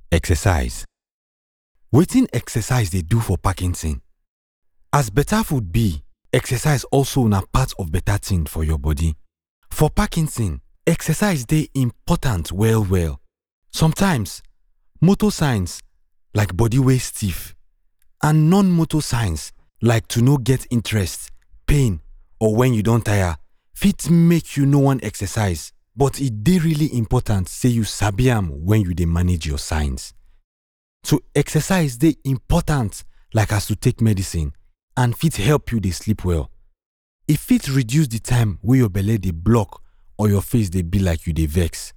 Exercise. Wetin exercise dey do for Parkinson? As better food be, exercise also na part of better thing for your body. For Parkinson, exercise dey important well well. Sometimes, motor signs like body wey stiff and non-motor signs like to no get interest, pain or when you don tire fit make you no wan exercise but e dey really important say you sabi am when you dey manage your signs. To exercise dey important like as to take medicine and fit help you dey sleep well. E fit reduce the time wey your belle dey block or your face dey be like you dey vex.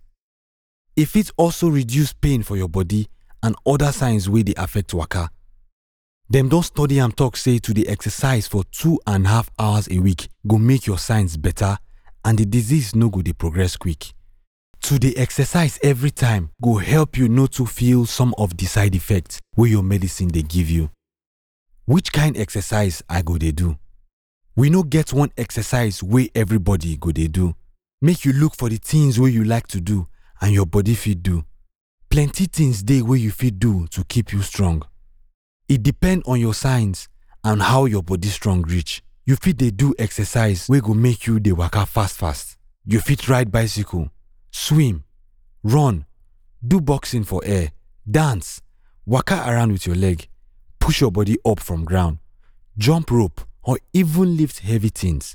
E fit also reduce pain for your body and other signs wey dey affect waka. Dem don study am talk say to dey exercise for two and half hours a week go make your signs better and the disease no go dey progress quick. To dey exercise every time go help you no too feel some of the side effects wey your medicine dey give you. Which kind exercise I go dey do? We no get one exercise wey everybody go dey do. Make you look for the things wey you like to do and your body fit do. Plenty things dey wey you fit do to keep you strong. E depend on your signs and how your body strong reach. You fit dey do exercise wey go make you dey waka fast fast. You fit ride bicycle, swim, run, do boxing for air, dance, waka around with your leg, push your body up from ground, jump rope or even lift heavy things.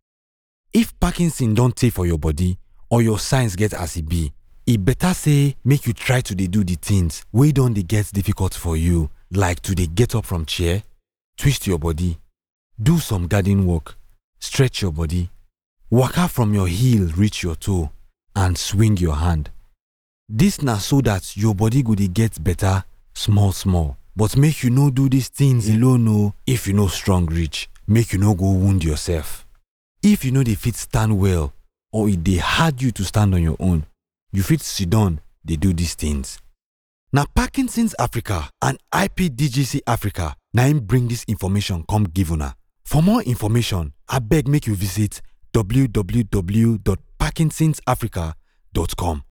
If Parkinson don tey for your body or your signs get as e be, e better say make you try to dey do the things wey don dey get difficult for you like to dey get up from chair, twist your body, do some garden work, stretch your body, waka from your heel reach your toe and swing your hand. Dis na so dat your body go dey get better small small but make you no do dis things alone o if you no strong reach make you no go wound yourself. If you no dey fit stand well or e dey hard you to stand on your own, you fit siddon dey do dis things. Na Parkinson's Africa and IPDGC Africa na im bring dis information come give una. For more information, abeg make you visit www.parkinsonsafrica.com.